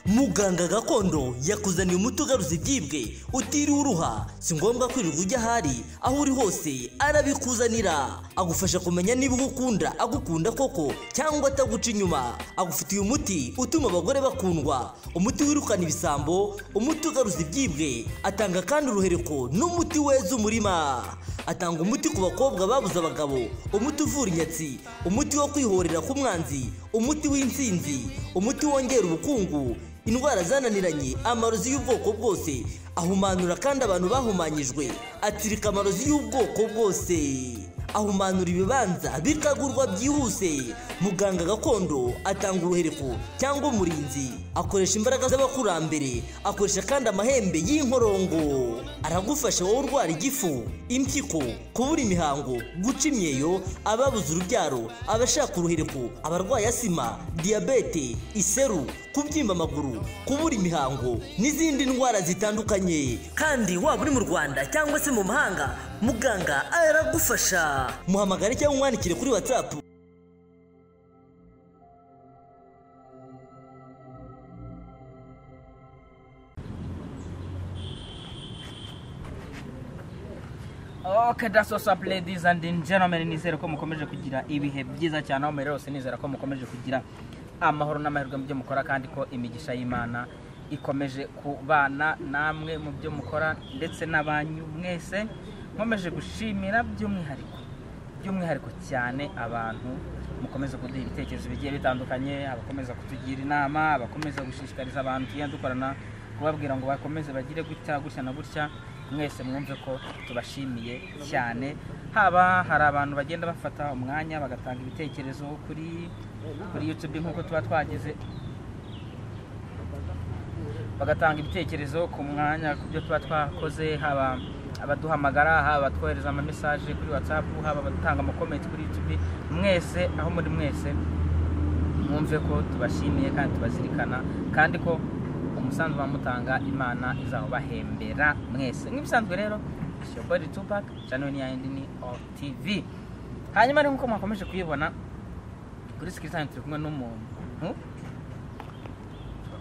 muganga gakondo yakuzaniye umuti ugaruza ibyibwe utiriwe uruha si ngombwa kwirirwa ujya ahari aho uri hose arabikuzanira agufasha kumenya niba uwo ukunda agukunda koko cyangwa ataguca inyuma agufitiye umuti utuma abagore bakundwa umuti wirukana ibisambo umuti ugaruza ibyibwe atanga kandi uruhereko n'umuti weza umurima atanga umuti ku bakobwa babuze abagabo umuti uvura inyatsi umuti wo kwihorera k'umwanzi umuti w'intsinzi umuti wongera ubukungu indwara zananiranye amarozi y'ubwoko bwose ahumanura kandi abantu bahumanyijwe atsirika amarozi y'ubwoko bwose ahumanura ibibanza bikagurwa byihuse muganga gakondo atanga uruhereko cyangwa umurinzi akoresha imbaraga z'abakurambere akoresha kandi amahembe y'inkorongo aragufasha wowe urwara igifu impyiko kubura imihango guca imyeyo ababuze urubyaro abashaka uruhereko abarwaye asima diyabete iseru kubyimba amaguru kubura imihango n'izindi ndwara zitandukanye kandi waba uri mu rwanda cyangwa se mu mahanga muganga aragufasha muhamagare cyangwa umwandikire kuri watsapu Okay, that's what's up ladies and gentlemen nizera ko mukomeje kugira ibihe byiza cyane aho muri hose nizera ko mukomeje kugira amahoro n'amahirwe mu byo mukora kandi ko imigisha y'imana ikomeje kubana namwe mu byo mukora ndetse n'abanyu mwese nkomeje gushimira by'umwihariko by'umwihariko cyane abantu mukomeza kuduha ibitekerezo bigiye bitandukanye abakomeza kutugira inama abakomeza gushishikariza abantu tugiye dukorana kubabwira ngo bakomeze bagire gutya gutya na gutya mwese mwumve ko tubashimiye cyane haba hari abantu bagenda bafata umwanya bagatanga ibitekerezo kuri kuri yutube nk'uko tuba twagize bagatanga ibitekerezo ku mwanya ku byo tuba twakoze haba abaduhamagara haba abatwohereza amamesaje kuri watsapu haba abatanga amakomenti kuri yutube mwese aho muri mwese mwumve ko tubashimiye kandi tubazirikana kandi ko umusanzu bamutanga imana izawubahembera mwese nk'ibisanzwe rero ishyogori tupac channel ya ndini of tv hanyuma rero nk'uko mwakomeje kuyibona kuri sikirisanyi turi kumwe n'umuntu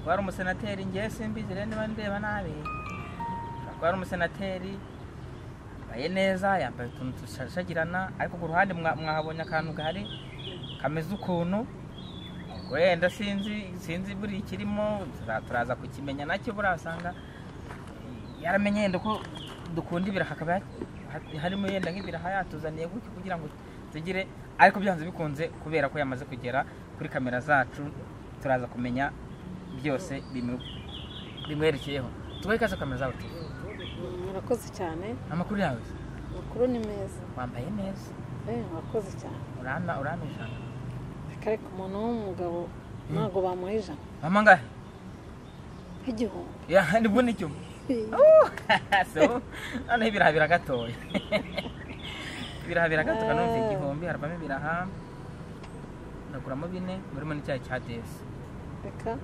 kuba ari umusenateri ngewe simbizi rero niba ndeba nabi kuba ari umusenateri yambaye neza yambaye utuntu dushashagirana ariko ku ruhande mwahabonye akantu gahari kameze ukuntu wenda sinzi sinzi buri ikirimo turaza kukimenya nacyo burasanga yaramenye yenda ko dukunda ibiraha akaba harimo yenda nk'ibiraha yatuzaniye gutyo kugira ngo tugire ariko byanze bikunze kubera ko yamaze kugera kuri kamera zacu turaza kumenya byose bimwerekeyeho tubahe ikaze kamera zawe murakoze cyane amakuru yawe amakuru ni meza wambaye neza murakoze cyane urama urama ijana ariko umuntu w'umugabo ntabwo bamuha ijana angahe nk'igihumbi ya nibwo ni cyo so noneho ibiraha biragatoya ibiraha biragato kanumva igihumbi haravamo ibiraha uraguramo bine burimo n'icyayi cya desi reka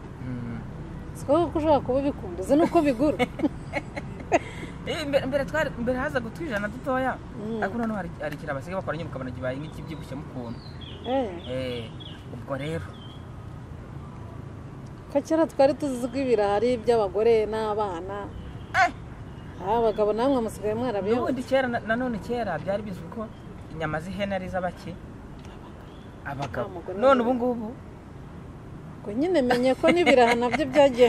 siko ko ushobora kuba ubikunda uzi nuko bigura mbere twari mbere hazaga utwijana dutoya ariko noneho hari ikintu basigaye bakora nyine ukabona kibaye nk'ikibyibushye mukuntu ubwo rero ko kera twari tuzizwi ibirahari by'abagore n'abana abagabo namwe musigaye mwarabiyoboye n'ubundi kera nanone kera byari bizwi ko inyama z'ihene ari iz'abake abagabo none ubu ngubu ngo nyine menye ko n'ibiraha nabyo byagiye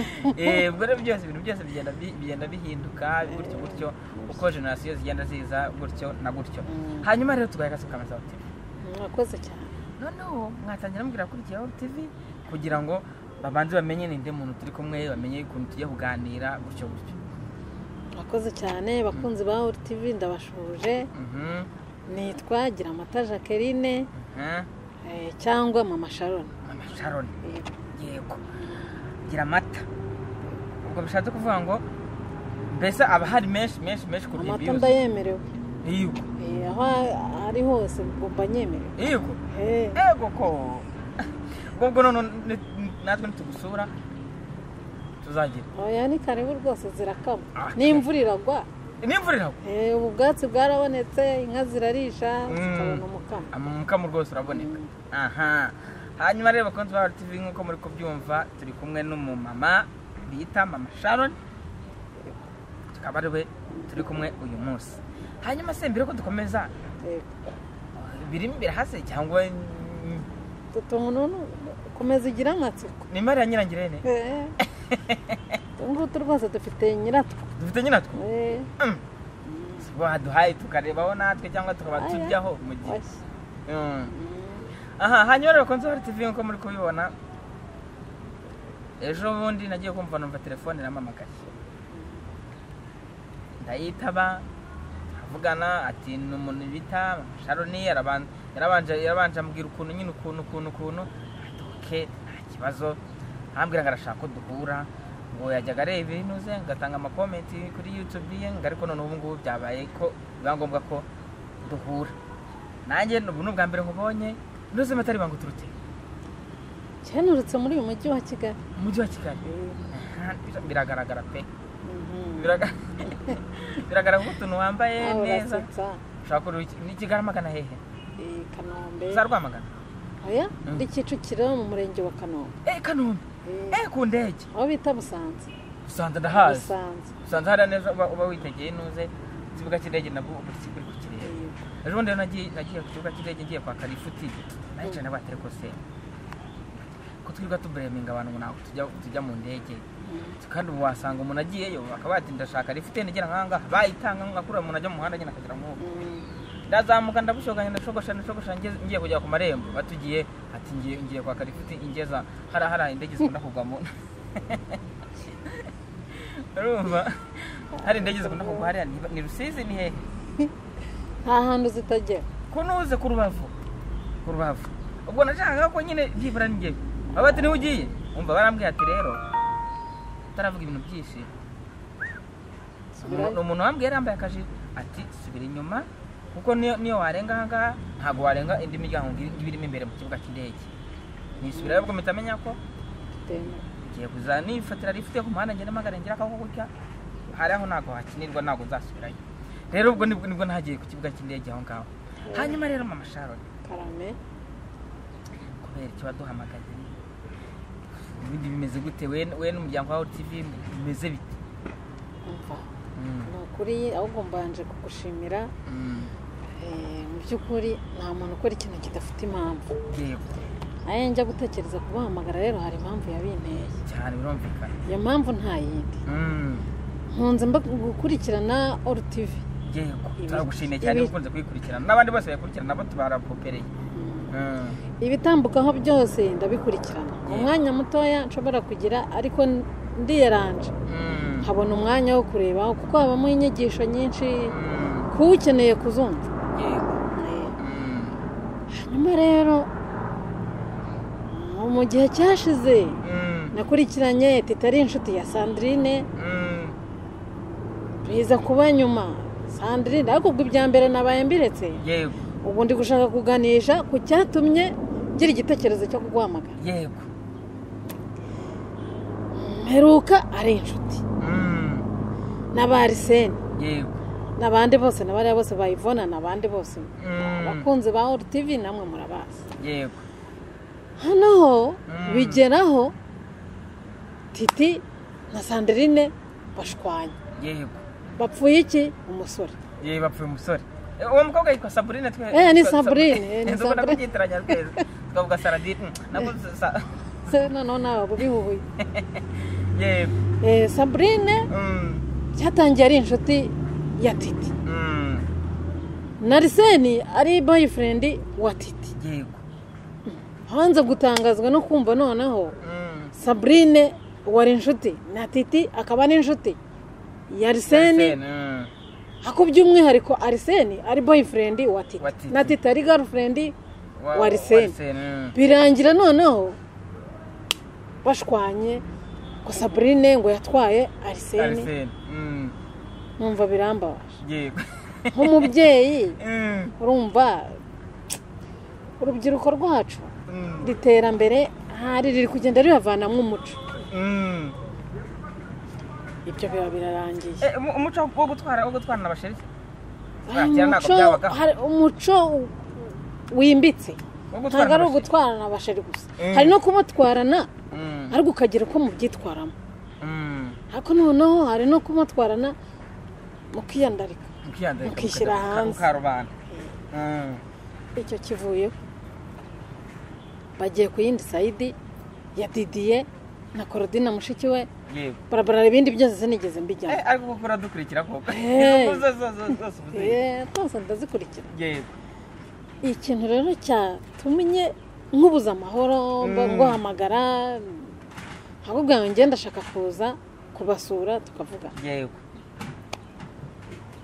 ubwo rero byose ibintu byose bigenda bihinduka gutyo gutyo uko jenoside zigenda ziza gutyo na gutyo hanyuma rero tugaye akasi kamaze hoteli mwakoze cyane noneho mwatangira mubwira kuri kiyaho tivi kugira ngo babanze bamenye ninde muntu turi kumwe bamenye ukuntu tujya kuganira gutyo gutyo murakoze cyane bakunzi ba tivi ndabashuje nitwa gira amata jacqueline cyangwa mama sharoni mama sharoni yego gira amata ubwo bishatse kuvuga ngo mbese aba hari menshi menshi menshi kurya amata ndayemerewe yego aho ari hose mba nyemerewe yego yego ko ubwo none natwe ntitugusura tuzagira oya ni karibu rwose zirakama n'imvura iragwa n'imvura iragwa ubu bwatsi bwarabonetse inka zirarisha zikabona umukamo umukamo rwose uraboneka aha hanyuma rero bakunzi ba tv nk'uko muri kubyumva turi kumwe n'umumama bita mama sharon tukaba ari we turi kumwe uyu munsi hanyuma se mbere ko dukomeza yego birimo birahase cyangwa tutuntu komeza igira amatsiko ni imari ya nyirangirene Eh. utu ngutu rwose dufite nyiratwo dufite nyinatwo Eh, baduhaye tukarebaho natwe cyangwa tukaba turyaho mu gihe oya. Mm. aha hanyuma rero konzo hari tv nk'uko muri kubibona ejo bundi nagiye kumva numva telefone iramamagaye ndayitaba avugana ati ni umuntu bita sharoni yaraban- yarabanje yarabanje ambwira ukuntu nyine ukuntu ukuntu ukuntu ati oke nta kibazo arambwiraga arashaka ko duhura ngo yajyaga areba ibintu ze ngatanga amakomenti kuri yutube ye ngo ariko none ubu ngubu byabaye ko biba ngombwa ko duhura nanjye ubu ni ubwa mbere nkubonye n'ubuzima atari bangu turute cyanurutse muri uyu mujyi wa kigali umujyi wa kigali Eh, Aha, bir- biragaragara pe mhm. Biraga- biragaragara ko utuntu wambaye Ah, neza urasetsa. ushobora kureba iki- ni kigaramagana hehe Eh, kanombe za rwamagana oya Mm. ndi kicukiro mu murenge wa kanombe eh kanombe Eh, eh ku ndege aho bita busanza usanze ndahazi busanza usanze hariya neza uba uba witegeye inuze ikibuga cy'indege nabwo uba uri kuri kukireba Eh, ejo bundi rero nagiye nagiye ku kibuga cy'indege ngiye kwaka lifuti nahicaye na batiri kose ko twirirwa tubureminga abantu ngo ntabwo tujya tujya mu ndege kandi ubu wasanga umuntu agiyeyo bakaba bati ndashaka lifuti nigera nk'ahangaha bayitanga nkakura umuntu ajya mu muhanda nyine akagera nk'ubu mm, ndazamuka ndabushoganya ndashogosha ndashogosha ngeze- ngiye kujya ku marembo batugiye ati ngiye ngiye kwaka lifuti ingeza hara hara indege zikunda kugwamo urumva hari indege zikunda kugwa hariya ni- ni rusizi ni hehe nta hantu zitagera kunuze ku rubavu ku rubavu ubwo nashakaga ko nyine byibura ni njyewe baba bati niho ugiye umva barambwiye ati rero utaravuga ibintu byinshi Subirayo. umuntu umuntu wambwiye yari yambaye akajire ati subira inyuma kuko niyo niyo warenga aha ngaha ntabwo warenga indi miryango ngo ibe irimo imbere mu kibuga cy'indege nisubirayo ubwo mpita menya ko Tena. ngiye kuza nifatira rifite ku muhanda ngenda magana ngira akako kurya hari aho ntabwo hakinirwa ntabwo nzasubirayo rero ubwo nibwo nibwo nagiye ku kibuga cy'indege aho ngaho hanyuma rero mama sharon karame kubera icyo waduhamagaye ibindi bimeze gute we we n'umuryango wawe tv bimeze bite umva Mm, ni ukuri ahubwo mbanje kugushimira mm, Eh, mu by'ukuri nta muntu ukora ikintu kidafite impamvu yego nayo njya gutekereza kubahamagara rero hari impamvu yabinteye cyane birumvikana iyo mpamvu nta yindi Mm. nkunze mba gukurikirana oru tivi yego Ibi- turagushimiye cyane ibi- ukunze kuyikurikirana n'abandi bose bayikurikirana nabo tubarapopereye ibitambukaho byose ndabikurikirana umwanya mutoya nshobora kugira ariko ndiyeranje nkabona umwanya wo kurebaho kuko habamo inyigisho nyinshi kuwukeneye kuzumva Eh, hanyuma rero mu- mu gihe cyashize nakurikiranye titari inshuti ya sandrine biza kuba nyuma sandrine ariko ubwo ibya mbere nabaye mbiretse yego ubu ndi gushaka kuganisha ku cyatumye ngira igitekerezo cyo kuguhamagara yego mperuka ari inshuti Mm, n'abarisene yego n'abandi bose n'abariya bose bayivona n'abandi bose Mm. abakunzi ba oru tivi namwe murabazi yego hano ho Mm. bigeraho titi na sandrine bashwanya yego bapfuye iki umusore yewe bapfuye umusore Eh, uwo mukobwa yitwa saburine twe Eh, ni twa- Sabrine, eh, ni Nzi ubona Sabrine. kubyitiranya twese twavuga saradine nabwo sa- se noneho nawe bubihubuye yego Eh, sabrine Mm, cyatangiye ari inshuti ya titi mm, nariseni ari boyifurendi wa titi yego hanze gutangazwa no kumva noneho Mm, sabrine wari inshuti na titi akaba n'inshuti ya ariseni mm, ako by'umwihariko ariseni ari boyifurendi wa titi Wa Titi. na titi ari garufurendi wa- wa Arsene. Arsene, birangira noneho bashwanye ngo sabrine ngo yatwaye mm, ariseni Arsene, mm, numva birambabaje yego nk'umubyeyi Mm, urumva urubyiruko rwacu mm, iri terambere hari riri kugenda ribavanamo umuco mm. ibyo biba birarangiye Eh, umu- umuco wo gutwara wo gutwarana abasherike Hari kera ntabwo umuco byabagaho. hari- umuco w- wimbitse wo ntabwo ari abasherike. ugutwarana abasheri gusa Mm. hari no kumutwarana Mm, ariko ukagira uko mubyitwaramo mm, ariko noneho hari no kumutwarana mukiyandarika mukiyandarika Mukishyira mukajya mu hanze. karubanda Mm. icyo kivuyeho bagiye ku yindi sayidi ya didiye na korodina mushiki we yego barabara ibindi byose sinigeze mbijyamo Eh, ariko kuko uradukurikira koko Hey. Izo zose zose zose uba uzizi. Eh, rwose ndazikurikira yego ikintu rero cyatumye nkubuza amahoro mba- Mm. nguhamagara ahubwo yawe ngenda ndashaka kuza kubasura tukavuga yego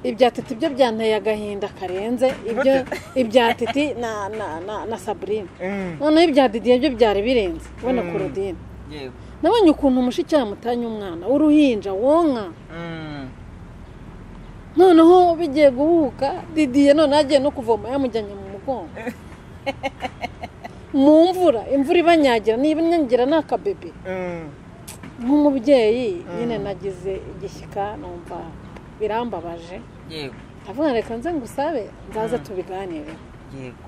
ibya titi byo byanteye agahinda karenze ibyo Gute? ibya titi na na na na saburine Mm. noneho ibya didiye byo byari birenze we na Mm. korodine yego nabonye ukuntu umushiki yamutanye umwana w'uruhinja wonka Mm. noneho bigiye guhuka didiye noneho agiye no kuvoma yamujyanye mu mugongo mu mvura imvura ibanyagira niba inyangira ni akabebe Mm. nk'umubyeyi nyine nagize igishyika numva birambabaje yego ndavuga reka nze ngusabe nzaza tubiganire yego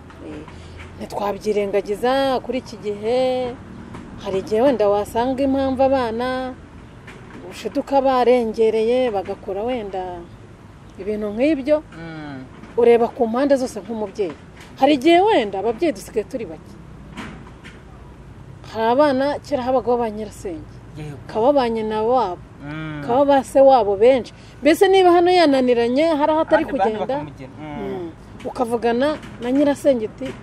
ntitwabyirengagiza kuri iki gihe hari igihe wenda wasanga impamvu abana ushiduka barengereye bagakora wenda ibintu nk'ibyo Mm. ureba ku mpande zose nk'umubyeyi hari igihe wenda ababyeyi dusigaye turi bake hari abana kera habagaho ba nyirasenge yego bakaba ba nyina wabo Mm. bakaba ba se wabo benshi mbese niba hano yananiranye hari aho atari Abandi bantu kugenda bakamugera. Mm. ukavugana na nyirasenge uti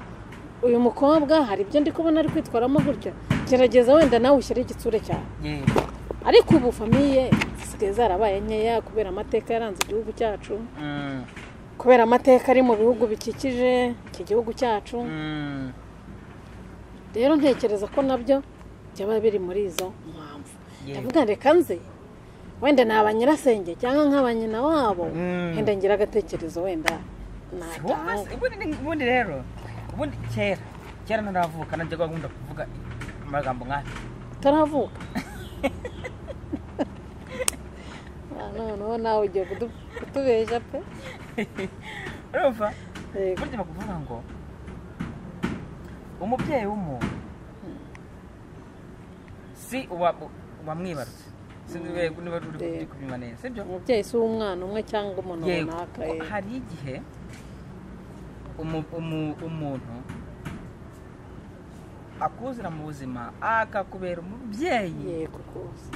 uyu mukobwa hari ibyo ndi kubona ari kwitwaramo gutya gerageza wenda nawe ushyire igitsure cyawe yego ariko ubu famiye zisigaye zarabaye nkeya kubera amateka yaranze igihugu cyacu Mm. kubera amateka ari mu bihugu bikikije iki gihugu cyacu Mm. rero ntekereza ko nabyo byaba biri muri izo mpamvu Yego. ndavuga reka nze wenda ni abanyirasenge cyangwa nk'abanyina wabo Mm. wenda ngira agatekerezo wenda Wumva natanga se, ubundi ni- ubundi rero ubundi kera kera ntaravuka nanjye gahunda kuvuga amagambo nk'aya utaravuka Ah, noneho nawe ugiye kudu- kutubeshya pe urumva Yego. burya bakuvuga ngo umubyeyi w'umuntu si uwa- uwamwibarutse sinzi niba- niba uri Yego. kubimva neza sibyo umubyeyi si uw'umwana umwe cyangwa umuntu yego runaka ko eh. hari igihe umu- umu- umuntu akuzira mu buzima akakubera umubyeyi yego rwose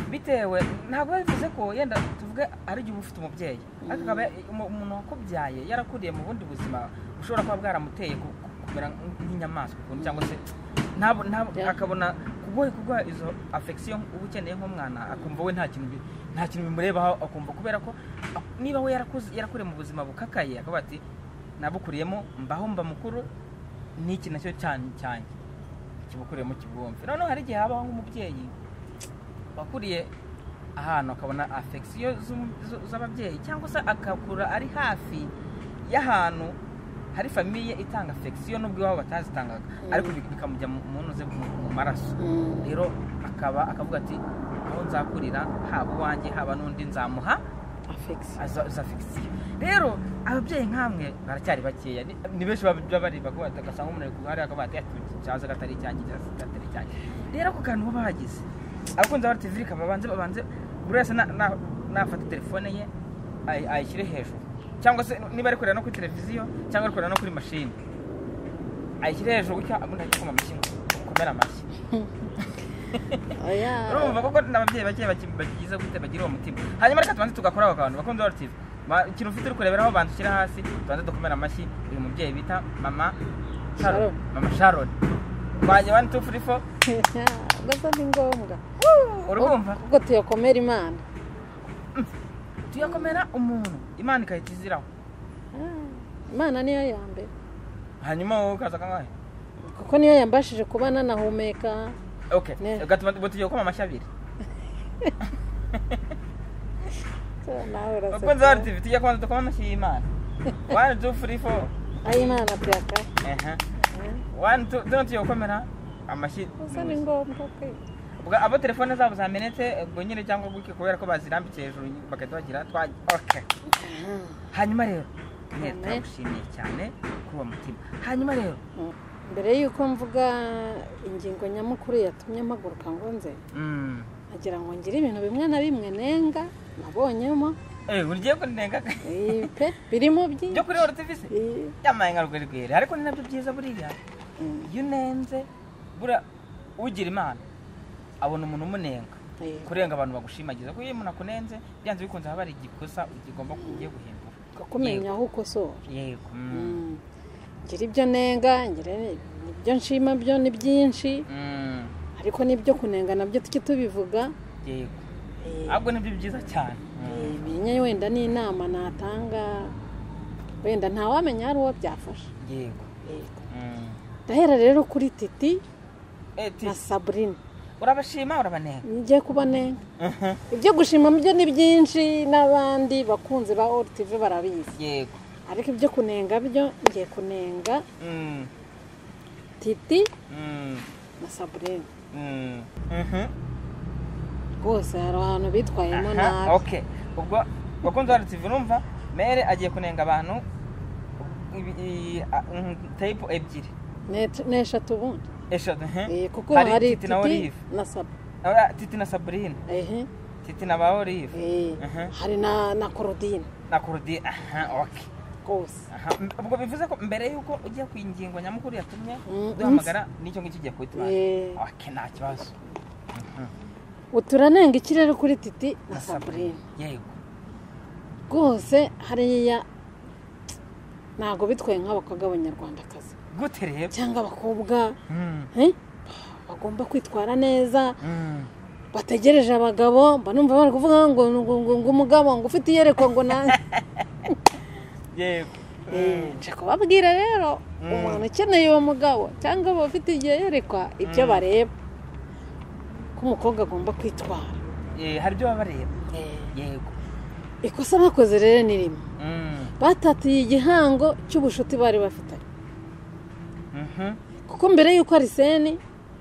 bitewe ntabwo bivuze ko yenda tuvuge ari igihe uba ufite umubyeyi ariko akaba umu- umuntu wakubyaye yarakuriye mu bundi buzima bushobora kuba bwaramuteye ku- ku- kumera nk'inyamaswa ukuntu cyangwa se ntabwo ntabwo Yeah. akabona kugoye kuguha izo afekisiyo uba ukeneye nk'umwana akumva we nta kintu bi- nta kintu bimurebaho akumva kubera ko ak- niba we yarakuze- yarakuriye mu buzima bukakaye akavuga ati nabukuriyemo mbaho mba mukuru n'iki nacyo cyane cyane kibukuriyemo kibwumve noneho hari igihe habaho nk'umubyeyi wakuriye ahantu akabona afekisiyo z'ababyeyi cyangwa se akakura ari hafi y'ahantu hari famiye itanga afekisiyo nubwo iwabo batazitangaga ariko bik- bikamujya mu mu ntuze mu- mu maraso Mm. rero akaba akavuga ati aho nzakurira haba uwanjye haba n'undi nzamuha affection aza- za fekisiyo rero ababyeyi nk'amwe baracyari bakeya ni- ni benshi baba baba bareba ko bagasanga umuntu ari ku ruhare akaba ati cyaza gatari icyanjye cyaza gatari icyanjye rero ako kantu baba bagize abakunzi ba tv reka babanze babanze buri wese na- na- nafata telefone ye ay- ayishyire hejuru cyangwa se niba ari kureba no kuri televiziyo cyangwa ari kureba no kuri mashini ayishyire hejuru gutya ubundi ahita akoma amashyi ngo ukomere amashyi oya urumva koko n'ababyeyi bake baki- bakigize gute bagira uwo mutima hanyuma reka tubanze tugakora ako kantu bakunze wa tv Ma- ikintu ufite uri kureberaho banza ushyire hasi tubanze dukomere amashyi uyu mubyeyi bita mama sharon Sharon. mama sharon twajya wani tu furi fo gasa ni ngombwa urumva ubwo tuyakomera imana tuyakomera umuntu imana igahita iziraho Ah, imana niyo ya mbere hanyuma wowe ukaza kangahe kuko niyo yambashije kuba nanahumeka okay Ne. gatuma ubu tugiye gukoma amashyi abiri nawe bakunze wa uraseka tv tujya kubanza dukoma amashyi y'imana wani tu furi fo ayi imana tuyaka wani tu tuno tugiye gukomera amashyi gusa ni ngombwa pe Ubwo abo telefone zabo zamenetse ubwo nyine cyangwa gutyo kubera ko bazirambitse hejuru bagahita bagira twa okay. hanyuma rero mwe Amen. turagushimiye cyane kuri uwo mutima hanyuma rero mbere y'uko mvuga ingingo nyamukuru yatumye mpaguruka ngo nze mm, nagira ngo ngire ibintu bimwe na bimwe nenga nabonyemo Eh, ugiye kunenga eh, pe birimo byinshi byo kuri Horo TV se? Eh, Yamaye nka rugari rwera ariko ni nabyo byiza buriya. Iyo unenze bura ugira imana abona umuntu umunenga. eh, Kurenga abantu bagushimagiza kuko iyo umuntu akunenze byanze bikunze haba hari igikosa ugomba kugiye guhindura. kumenya aho ukosora Yego. mm. Mm. ngira ibyo nenga ngira ibyo nshima byo ni byinshi Mm. ariko n'ibyo kunenga nabyo tujye tubivuga Yego. Eh, Ahubwo nibyo byiza cyane. Mm. eh, menya wenda n'inama natanga wenda ntawamenya hari uwo byafasha Yego. Eh, Mm. ndahera rero kuri titi Eh, na Tisi, saburina urabashima urabanenga. ngiye kubonenga ibyo gushima byo ni byinshi n'abandi bakunzi ba orutive barabizi Yego. ariko ibyo kunenga byo ngiye kunenga Mm. titi Mm. na saburina Mm. Mhm. rwose hari ahantu bitwayemo Aha, nabi okay ubwo bakunze wa tv urumva mere agiye kunenga abantu ibi- i- a- mm, tape ebyiri Ne- n'eshatu ubundi eshatu mhm. Eh, kuko Hari hari Titi na titi Olive. na sabu Ora, titi na sabrina ehe titi na ba olive eh, Aha. hari na na korodine na kurudi aha okay rwose aha m- ubwo bivuze ko mbere y'uko ujya ku ngingo nyamukuru yatumye Mm, duhamagara n'icyo ngicyo ugiye kubitumara Eh. okay nta kibazo uturanenga ikirere kuri titi na na saburine sabrina yego rwose hariya ntabwo bitwaye nk'abakobwa b'abanyarwandakazi gute rero cyangwa abakobwa Mm, eh, bagomba kwitwara neza mm. bategereje abagabo mba numva bari kuvuga ngo ngo ngo ngo umugabo ngo ufite iyerekwa ngo nanjye yego Eh, nje kubabwira rero umuntu ukeneye uwo mugabo cyangwa aba afite igihe yerekwa ibyo bareba ko umukobwa agomba kwitwara Eh, hari ibyo baba bareba Eh, yego ikosa bakoze rero ni rimwe Mm, batatiye igihango cy'ubushuti bari bafitanye mhm. kuko mbere y'uko ariseni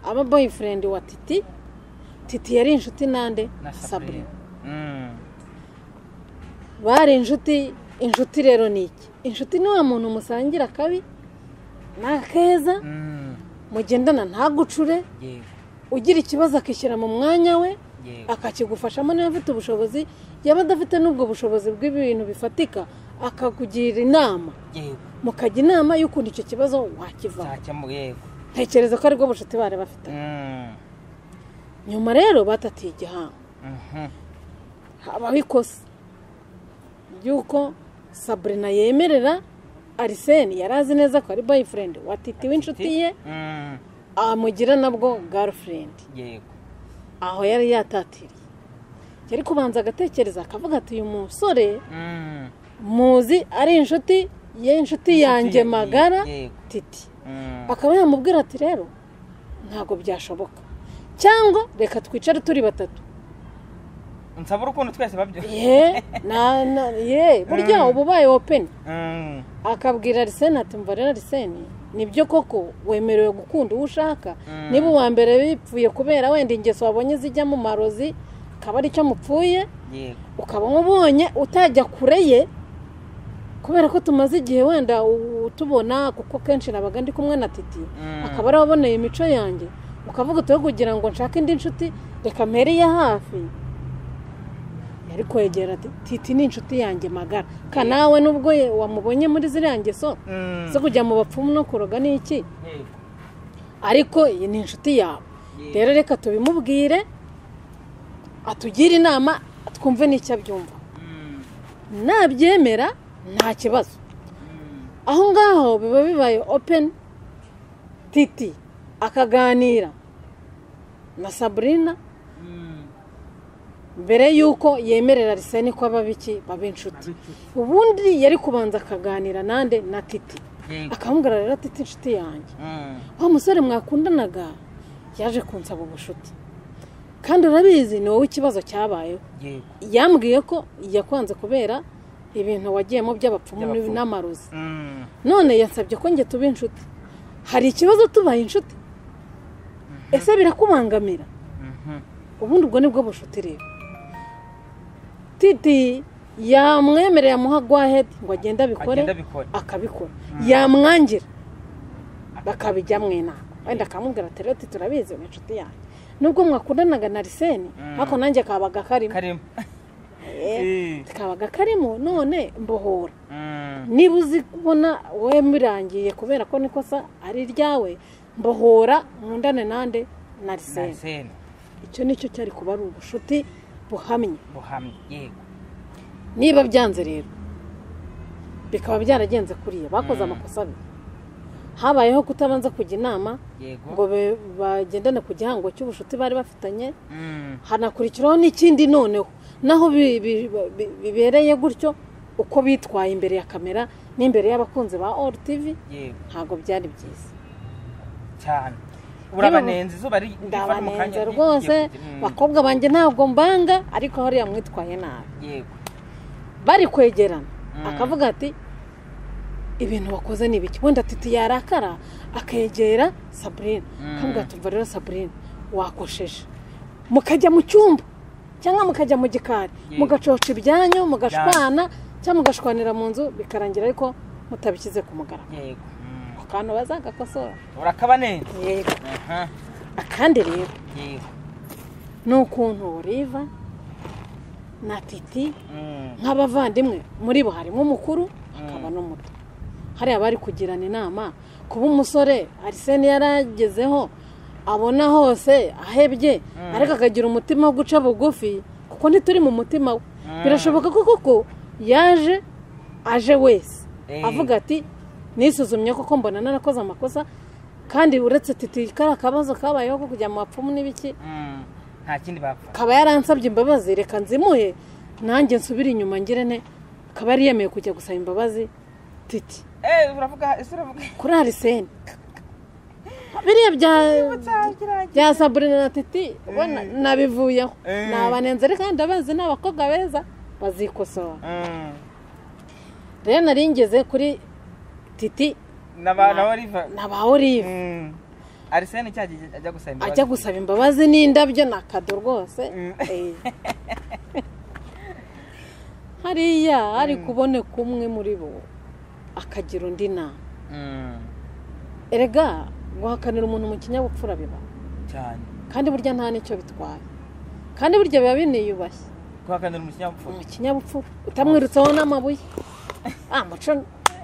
aba boyfriend wa titi titi yari inshuti nande na sabrina saburina Mm. bari inshuti inshuti rero ni iki inshuti ni wa muntu musangira akabi n'akeza Mm, mugendana ntagucure yego ugira ikibazo akishyira mu mwanya we yego akakigufashamo niba afite ubushobozi yaba adafite n'ubwo bushobozi bw'ibintu bifatika akakugira inama yego mukajya inama y'ukuntu icyo kibazo wakivamo ntakemuye yego ntekereza ko aribwo bushuti bari bafite Mm, nyuma rero batatiye igihango mhm. habaho ikosa ry'uko saburina yemerera ariseni yari azi neza ko ari boyifurendi watiti w'inshuti ye Mm, amugira nabwo garufurendi yego aho yari yatatiriye yari kubanza agatekereza akavuga ati uyu musore Mm, muzi ari inshuti y'inshuti yanjye ye- magara yego. titi mm, akaba yamubwira ati rero ntabwo byashoboka cyangwa reka twicare turi batatu nsaba urukundo twese babyo ye na na ye burya uba ubaye openi Mm, akabwira ariseni ati mva rero ariseni nibyo koko wemerewe gukunda uwo ushaka Mm. niba uwa mbere bipfuye kubera wenda ingeso wabonye zijya mu marozi akaba aricyo mupfuye yego ukaba umubonye utajya kure ye kubera ko tumaze igihe wenda utubona kuko kenshi nabaga ndi kumwe na titi akaba ari waboneye imico yanjye ukavuga utuwe kugira ngo nshake indi nshuti reka mpereye hafi yari kwegera ati titi ni inshuti yanjye magara ka nawe nubwo ye wamubonye muri ziriya ngeso Mm, zo kujya mu bapfumu no kuroga ni iki yego ariko iyi ni inshuti yawe Yego. rero reka tubimubwire atugire inama twumve n'icyo abyumva Mm, nabyemera nta kibazo mm, aho ngaho biba bibaye openi titi akaganira na saburina mm, mbere y'uko yemerera ariseni ko aba biki baba inshuti ubundi yari kubanza akaganira nande na titi yego akamubwira rero titi inshuti yanjye Mm, wa musore mwakundanaga yaje kunsaba ubushuti kandi urabizi ni wowe ikibazo cyabayeho yego yambwiye ko yakwanze kubera ibintu wagiyemo by'abapfumu By'abapfumu. n'amarozi Mm, none yansabye ko njye tuba inshuti hari ikibazo tubaye inshuti ese birakubangamira mhm. ubundi ubwo nibwo bushuti rero titi yamwemereye amuha gwahedi ngo agende abikore agenda abikora akabikora yamwangira bakabijya mu inama wenda akamubwira ati rero titi urabizi ni inshuti yanjye nubwo mwakundanaga na riseni ariko nanjye kabaga karimo karimo Eh, kabaga karimo none mbohora Mm. niba uzi kubona wowe murangiye kubera ko n'ikosa ari iryawe mbohora mwundane nande na riseni Arsene icyo nicyo cyari kuba ari ubushuti buhamye buhamye yego niba byanze rero bikaba byaragenze kuriya bakoze amakosa abiri habayeho kutabanza kujya inama yego ngo be- bagendane ku gihango cy'ubushuti bari bafitanye Mm. hanakurikiraho n'ikindi noneho naho bi- bi- bi- bibereye gutyo uko bitwaye imbere ya kamera n'imbere y'abakunzi ba oru tivi yego ntabwo byari byiza cyane urabanenze izuba ri- rifata mu kanya ndabanenze ri- rwose ryihuta. Mm. bakobwa banjye ntabwo mbanga ariko hariya mwitwaye nabi yego bari kwegerana Mm. akavuga ati ibintu wakoze ni ibiki wenda titi yarakara akegera saburine Mm. akavuga ati umva rero saburine wakosheje mukajya mu cyumba cyangwa mukajya mu gikari Yego. mugacoca ibyanyu mugashwana cyangwa mugashwanira mu nzu bikarangira ariko mutabishyize ku mugaragaro yego Mm. akantu bazagakosora urakabanenze yego Aha. akandi rero yego ni ukuntu riva na titi Mm. nk'abavandimwe muri bo harimo umukuru hakaba n'umuto hariya bari kugirana inama kuba umusore ariseni yaragezeho abona hose ahebye ariko akagira umutima wo guca bugufi kuko ntituri mu mutima we birashoboka ko koko yaje aje wese Eh. avuga ati nisuzumye koko mbona narakoze amakosa kandi uretse titi kariya kabazo kabayeho ko kujya mu bapfumu n'ibiki Mm. nta kindi bapfa akaba yaransabye imbabazi reka nzimuhe nanjye nsubire inyuma ngire ne akaba yari yemeye kujya gusaba imbabazi titi Eh, uravuga ese uravuga kuri arisene biriya bya bya saburina na titi ubona nabivuyeho Eh. nabanenze reka ndabazi ni abakobwa beza bazikosora Mm. rero nari ngeze kuri titi naba nawe riva na ba olive Mm. arisene cya gihe ajya gusaba imbabazi ajya gusaba imbabazi n'indabyo ni akado rwose Mm. Eh. hariya hari kuboneka umwe muri bo akagira undi nama Mm. erega guhakanira umuntu mu kinyabupfura biba cyane kandi burya nta n'icyo bitwaye kandi burya biba biniyubashye guhakanira umukinyabupfura mu kinyabupfura utamwirutseho n'amabuye ah muco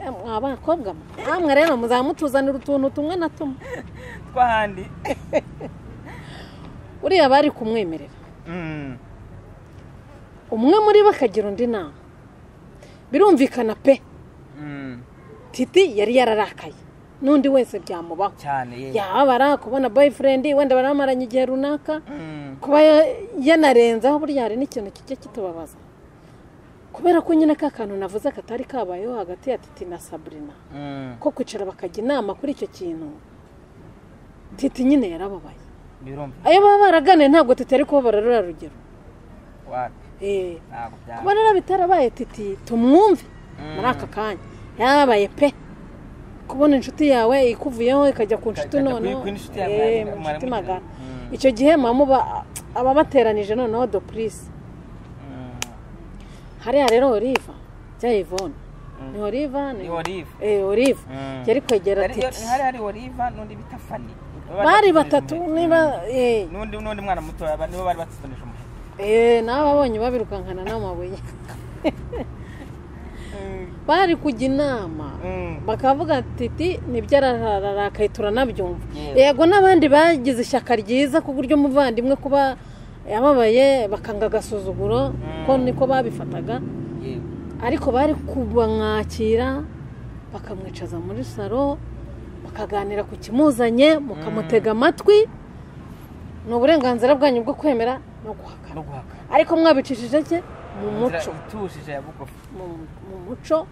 eh, mwa bakobwa mwe namwe rero muzamutuzanira utuntu tumwe na tumwe twahandi uriya bari kumwemerera Mm. umwe muri bo akagira undi nama birumvikana pe Mm. titi yari yararakaye n'undi wese byamubaho cyane yego yababara kubona boyifurendi wenda baramaranye igihe runaka Mm. kuba ya- yanarenzaho burya hari n'ikintu kijya kitubabaza kubera ko nyine ka kantu navuze katari kabayeho hagati ya titi na saburina Mm. ko kwicara bakajya inama kuri icyo kintu titi nyine yarababaye birumva ayo baba baraganiye ntabwo titi ari kubabara ruriya rugero wapi Eh, ntabwo byaba kuba rero bitarabaye titi tumwumve muri aka kanya yarabaye pe kubona inshuti yawe ikuvuyeho ikajya ku inshuti Ikajya kuri- noneho kuri inshuti yawe, eh, mwari- mu inshuti mwari magana mugiranye. icyo gihe mamuba ababateranije noneho dopurisi Mm. hariya rero oliva cyangwa ivone ni oliva Ni Olive. eh oliva Mm. yari kwegera Hari- titi hari hari oliva n'undi bita fani bari batatu niba eh, n'undi n'undi mwana muto aba- nibo bari batsitonije umuheto Eh, nawe abonye babirukankana n'amabuye bari kujya inama Mm. bakavuga titi nibyo arararakaye turanabyumva Yes. yego n'abandi bagize ishyaka ryiza ku buryo umuvandimwe kuba yababaye bakanga agasuzuguro ko niko babifataga yego ariko bari kubamwakira bakamwicaza muri salo bakaganira ku kimuzanye mukamutega amatwi ni uburenganzira bwanyu bwo kwemera no guhakana no guhakana ariko mwabicishije ke mu muco inzira itujije ya bugufi mu- mu muco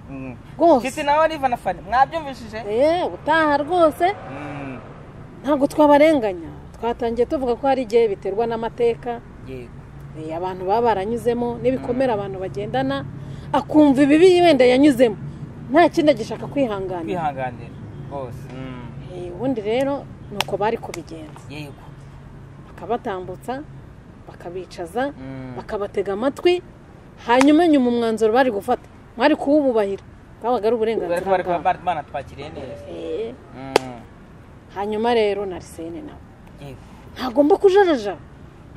Mm. Titi rwose na Olive na Fanny mwabyumvishije Eh, utaha rwose Mm. ntabwo twabarenganya twatangiye tuvuga ko hari igihe biterwa n'amateka yego eh, abantu baba baranyuzemo n'ibikomere abantu bagendana akumva ibibi wenda yanyuzemo nta kindi agishaka kwihanganira kwihanganira rwose Mm. Eh, ubundi rero ni uko bari kubigenza yego bakabatambutsa bakabicaza Mm. bakabatega amatwi hanyuma nyuma umwanzuro bari gufata mwari kuwububahira bwabaga ari bari uburenganzira bari bwabo bari banatwakiriye neza Eh, Mm. hanyuma rero na risene nawe yego ntagomba kujarajara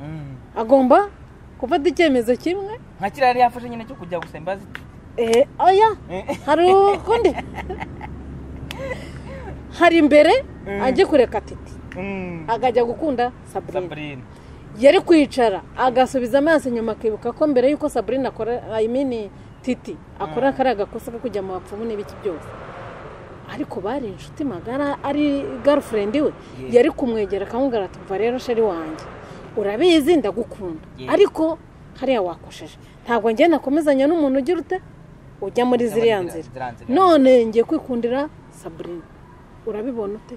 Mm. agomba gufata icyemezo kimwe nka kiriya yari yafashe nyine cyo kujya gusa imbazi eh oya hari ukundi hari imbere ajye kureka titi akajya gukunda saburina saburine yari kwicara agasubiza amaso inyuma akibuka ko mbere y'uko saburina akora ayimini titi akora kariya gakosa ko kujya mu bapfumu n'ibiki byose ariko bari inshuti magara ari garufurendi we Yeah. yari kumwegera akamubwira ati umva rero sheri wanjye urabizi ndagukunda Yeah. ariko hariya wakosheje ntabwo njye nakomezanya n'umuntu ugira ute ujya muri Ujya muri ziriya ziriya- nzira ziriya nzira. none ngiye kwikundira saburina urabibona ute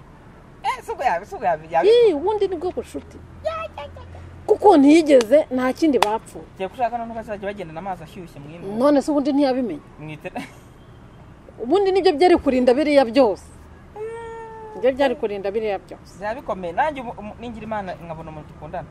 eh si ubwo yabi si ubwo yabi yabi yeee ubundi ni bwo bushuti kuko ntiyigeze nta kindi bapfuye ugiye gushaka noneho bazajya bagendana amazi ashyushye mu ino none se ubundi ntiyabimenya mu itera ubundi nibyo byari kurinda biriya byose nibyo byari kurinda biriya byose byaba bikomeye nanjye ubu- umu- ningira imana nkabona umuntu dukundana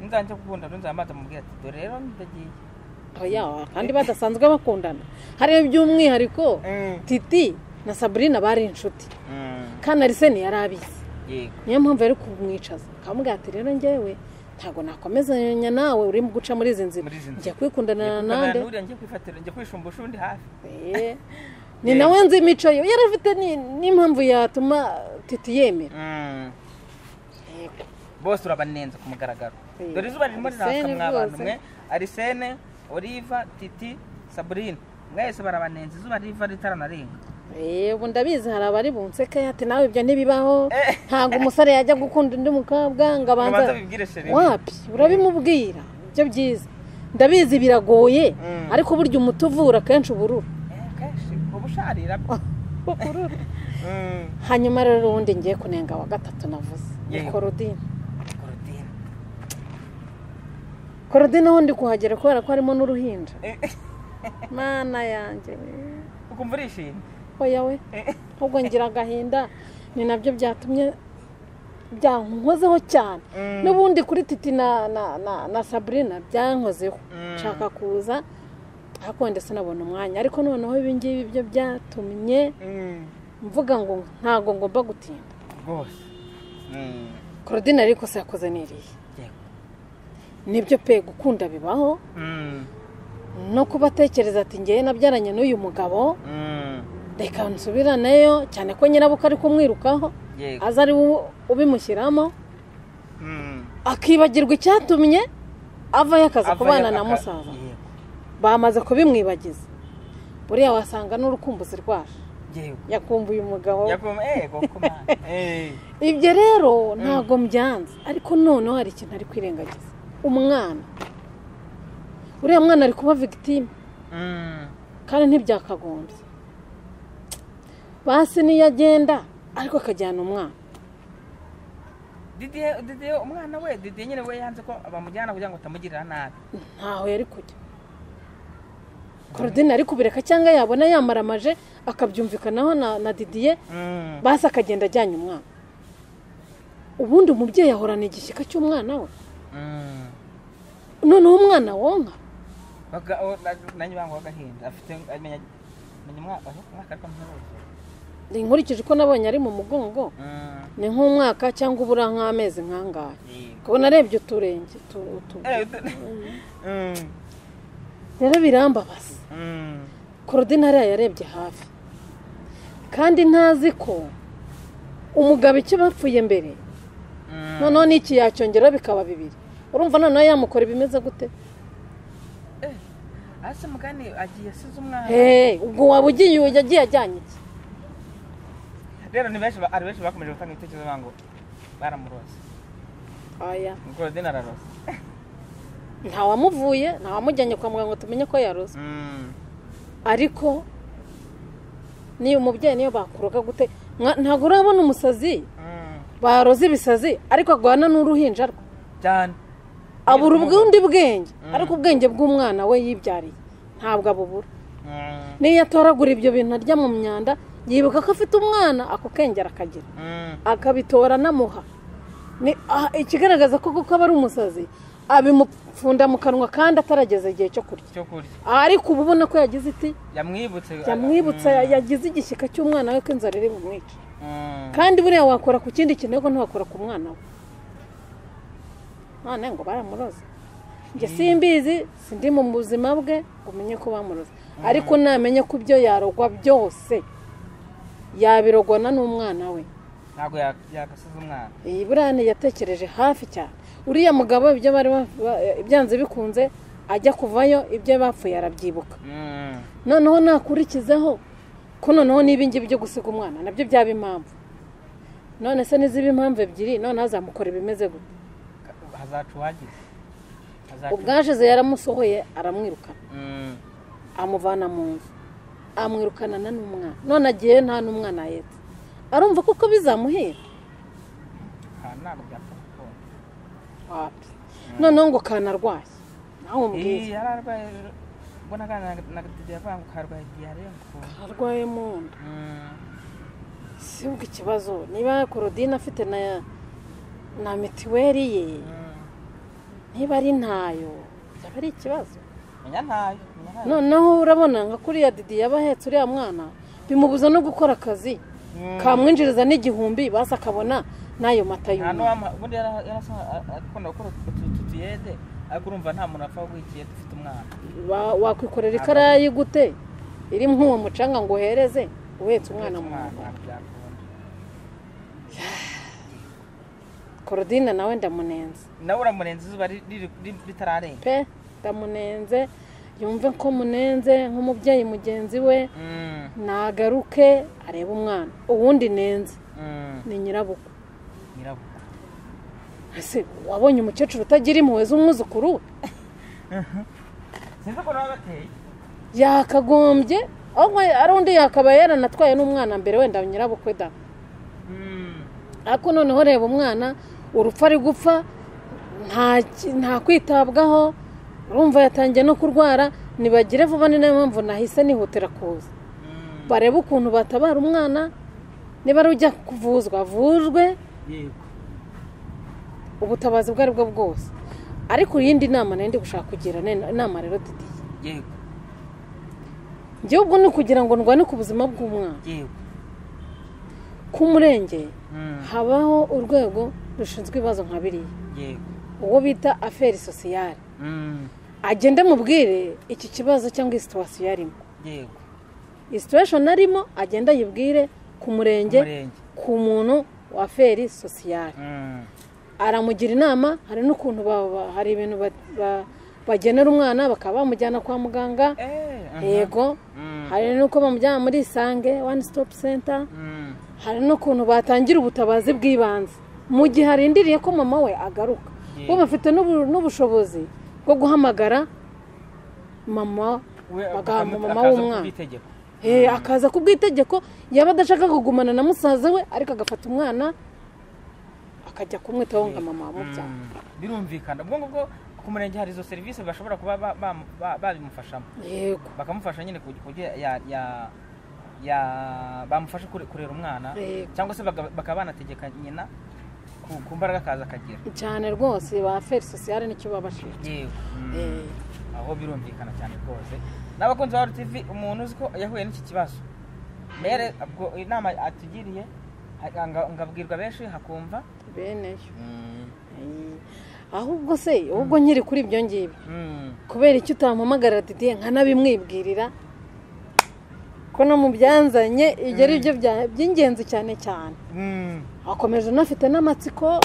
nzajya gukunda nzajya amazi amubwira ati dore rero ndagiye yawa kandi badasanzwe bakundana hariyo by'umwihariko Mm. titi na saburina bari inshuti Mm, kanariseni yari abizi yego niyo mpamvu yari kumwicaza akamubwira ati rero ngewe ntabwo nakomezanya nawe uri guca muri izi nzira Muri izi nzira. njya kwikundanira Ngiye nande kwifatira nuriya, ngiye kwifatira njye kwishumbusha undi hafi Eh, ni nawe nzi imico ye yari afite ni- n'impamvu yatuma titi yemera Mm. bose urabanenze ku mugaragaro Yego. dore izuba ririmo riraka Arisene mwabantu rwose. mwe arisene oliva titi saburine mwese barabanenze izuba riva ritaranarenga Eh, ubu ndabizi hari abari bunseke ati nawe ibyo ntibibaho Eh. ntabwo umusore yajya gukunda undi mukobwa ngo Ubanza abanza ubibwire chérie. wapi urabimubwira ibyo byiza ndabizi biragoye Mm. ariko burya umuti uvura kenshi ubururu Eh, kenshi uba usharira ubururu Mm, hanyuma rero ubundi ngiye kunenga wa gatatu navuze ni Yego. korodine korodine. korodine aho ndi kuhagera kubera ko harimo n'uruhinja Eh, mana yanjye we. ukumva urishimye oya we Eh, ahubwo ngira agahinda ni nabyo byatumye byankozeho cyane Mm. n'ubundi kuri titi na na na, na sabrina byankozeho Mm. nshaka kuza ariko ndetse nabona umwanya ariko noneho ibingibi byo byatumye mm, mvuga ngo ntabwo ngomba gutinda rwose Mm, korodine ariko se yakoze n'iriya yego. nibyo pe gukunda bibaho Mm, no kuba atekereza ati ngewe nabyaranye n'uyu mugabo mm, reka nsubiraneyo cyane ko nyirabukwe ari kumwirukaho yego. aza ari we ubimushyiramo Mm. akibagirwa icyatumye avayo akaza Avayo kubana na aka- musaza yego, bamaze kubimwibagiza buriya wasanga n'urukumbuzi rwaje yego. yakumbuye umugabo Yakum- eh, koko man. Eh, ibyo rero ntabwo mbyanze ariko noneho hari ikintu ari kwirengagiza umwana uriya mwana ari kuba victime mm, kandi ntibyakagombye basi niyo agenda ariko akajyana umwana Didier- Didier, umwana we didiye nyine we yanze ko bamujyana kugira ngo atamugirira nabi ntaho yari kujya korodine ari kubireka cyangwa yabona yamaramaje akabyumvikanaho na na didiye Mm, basi akagenda ajyanye umwana ubundi umubyeyi ahorana igishyika cy'umwana we mm. noneho umwana wonka Baga- o- na- nanjye bangwa agahinda afite amenya amenya umwaka aho umwaka ariko mpuruza nkurikije uko nabonye ari mu mugongo ni nk'umwaka cyangwa ubura nk'amezi nk'angahe kubona arebye uturenge utu- utu- rero birambabaza korodine hariya yarebye hafi kandi ntazi ko umugabo icyo bapfuye mbere noneho n'iki yacyongera bikaba bibiri urumva noneho yamukora ibimeze gute ase mugani agiye asize umwana hehe ubwo waba ugiye ujya agiye ajyanye iki rero ni benshi ba- hari benshi bakomeje gutanga ibitekerezo bavuga ngo baramuroze aya korodine araroze ntawamuvuye ntawamujyanye kwa muganga ngo tumenye ko yarozwe Mm, ariko niyo umubyeyi niyo bakuroga gute Mwa- ntabwo urabona umusazi mm, baroze ibisazi ariko agwana n'uruhinja rwe cyane abura ubwundi bwenge ariko ubwenge bw'umwana we yibyariye ntabwo abubura Mm, niyo atoragura ibyo bintu arya mu myanda yibuka ko afite umwana ako kenge arakagira mm, akabitora anamuha Ni- ah, ikigaragaza ko kuko aba ari umusazi abimupfunda mu kanwa kandi atarageza igihe cyo kurya cyo kurya ariko uba ubona ko yagize iti yamwibutse yamwibutsa yagize igishyika cy'umwana we ko inzara iri bumwica Mm, kandi buriya wakora ku kindi kintu ariko ntiwakora ku mwana we none ngo baramuroza njye simbizi sindi mu buzima bwe ngo umenye ko bamuroza ariko namenye ko ibyo yarogwa byose yabirogwana n'umwana we ntabwo ya- yakasize umwana iyi burane yatekereje hafi cyane uriya mugabo ibyo bari ba- ba- byanze bikunze ajya kuvayo ibyo bapfuye arabyibuka Mm. noneho nakurikizaho ko noneho n'ibingi byo gusiga umwana nabyo byaba impamvu none se n'iziba impamvu ebyiri noneho azamukora ibimeze gute hazaca uwagize Hazaca- ubwashize yaramusohoye aramwirukana Mm. amuvana mu nzu amwirukana na n'umwana none agiye nta n'umwana ahetse arumva kuko bizamuhira Ah, ntabwo byapfa gukunda wapi noneho ngo kanarwaye nawe umubwire iyi yari arwaye ejo ubwo naganira na gatidi yavuga ngo karwaye diyare ngo arwaye mu nda Mm. si ubwo ikibazo niba korodine afite na na mitiweri ye Mm. niba ari ntayo byaba ari ikibazo menya ntayo menya ntayo noneho urabona nka kuriya didi yaba ahetse uriya mwana bimubuza no gukora akazi kamwinjiriza n'igihumbi basi akabona n'ayo mata nta y'umwana n'uwamuha ubundi yarakunda gukora utuyede ariko urumva nta muntu apfa guha ikiyede ufite umwana Wa- wakwikorera ikarayi gute iri nk'uwo mucanga ngo uhereze uhetse umwana mu Umwana, nda ntabwo byakunda korodine nawe ndamunenze nawe uramurenza izuba ri- riri- ri- ritararenga pe ndamunenze yumve ko munenze nk'umubyeyi mugenzi we Mm, nagaruke arebe umwana uwundi nenze mm, ni nyirabukwe nyirabukwe ese wabonye umukecuru utagira impuhwe z'umwuzukuru we sinzi ukuntu baba bateye yakagombye ahubwo ari undi yakaba yaranatwaye n'umwana mbere wenda nyirabukwe da Mm, ariko noneho reba umwana urupfu ari gupfa nta ki- nta kwitabwaho urumva yatangiye no kurwara nibagire vuba ni nayo mpamvu nahise nihutira kuza mm, barebe ukuntu batabara umwana niba ari ujya kuvuzwa avuzwe yego ubutabazi ubwo ari bwo bwose ariko iyindi nama nari ndi gushaka kugira ni inama rero didiye yego njyewe ubwo ni ukugira ngo ndwane ku buzima bw'umwana yego ku murenge Mm, habaho urwego rushinzwe ibibazo nka biriya yego uwo bita aferi sosiyare Mm, agende mubwire iki kibazo cyangwa iyi situwasiyo yarimo yego iyi situwesheni arimo agenda ayibwire ku murenge umurenge ku muntu wa feri sosiyare Mm, aramugira inama hari n'ukuntu ba- ba- hari ibintu ba- ba- bagenera umwana bakaba bamujyana kwa muganga eh, mhm, yego mm, hari n'uko bamujyana muri isange wani sitopu senta mm, hari n'ukuntu batangira ubutabazi bw'ibanze mu gihe arindiriye ko mama we agaruka Yeah. bo bafite n'ubu- n'ubushobozi bwo guhamagara mama we bagahabwa akamu- mama akaza w'umwana. kubwitegeko. Eh, akaza ku bw'itegeko yaba adashaka kugumana na musaza we ariko agafata umwana akajya kumwitaho ngo mama wamubyara Mm, birumvikana ubwo ngubwo ku murenge hari izo serivisi bashobora kuba ba- ba- ba- babimufashamo yego bakamufasha nyine ku buryo ya ya ya bamufasha kure- kurera umwana Yego. cyangwa se baga- bakaba banategeka nyina ku- ku mbaraga akaza akagira cyane rwose ba feri sosiyale nicyo babashinzwe yewe Mm. Eh, aho birumvikana cyane rwose n'abakunzi ba RTV umuntu uzi ko yahuye n'iki kibazo mbere ubwo inama atugiriye ha- nga- ngabwirwa benshi hakumva beneyo Mm. Eh, ahubwo se ahubwo nkiri kuri ibyo ngibyo Mm. kubera icyo utampamagara didiye nkanabimwibwirira ko no mu byanzanye ibyo ari byo bya- by'ingenzi cyane cyane Mm. akomeje unafite n'amatsiko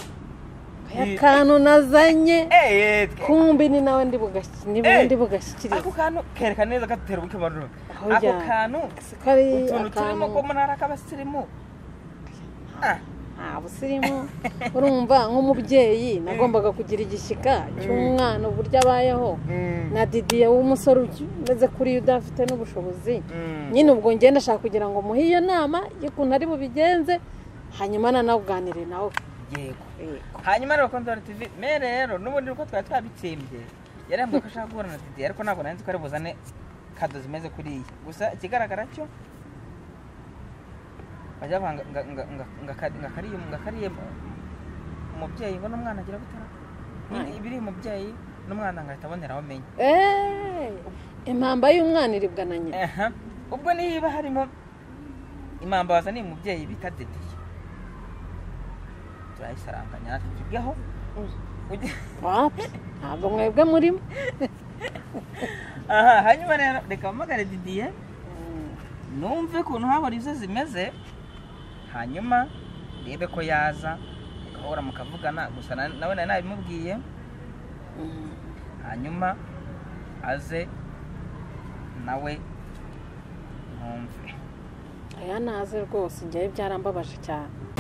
y'akantu nazanye Eh, eh, kumbi ni nawe ndi bugashyi- ni wowe Eh! ndi bugashyikiriza ako kantu kerekana neza gatera ubukwe barura Aho ako ujyana. kantu ko ari utuntu turimo akantu ko muri ari ak'abasirimu Ah. nta busirimu urumva nk'umubyeyi nagombaga kugira igishyika cy'umwana uburyo abayeho Mm. na didiye w'umusore uki- umeze kuri iyo udafite n'ubushobozi Mm. nyine ubwo ngenda ashaka kugira ngo muhe iyo nama y'ukuntu ari bubigenze hanyuma nanawuganire nawe yego Yego. hanyuma rero bakunzi ba RTV me rero n'ubundi uko twari twabitsembye yarambwiye ko ashaka guhura na Didier ariko ntabwo nari nzi ko ari buzane kado zimeze kuriya gusa ikigaragara cyo bajya bavuga ngo- nga- nga- nga- nga kari- nga kariye nga kariye umubyeyi ngo n'umwana agira gutera ibiri umubyeyi n'umwana ngahita aboneraho amenya Eh, impamba y'umwana iribwa na nyina aha ubwo niba harimo impambabaza ni umubyeyi bita Didier turayisaranganya natwe tujyaho Mm. Ugi- wapi ntabwo mwebwe murimo aha hanyuma rero reka mpamagare didiye numve ukuntu habona izo zimeze hanyuma rebe ko yaza mugahora mukavugana gusa na- nawe nari nabimubwiye hanyuma aze nawe mwumve aya naze rwose njyewe byarambabaje cyane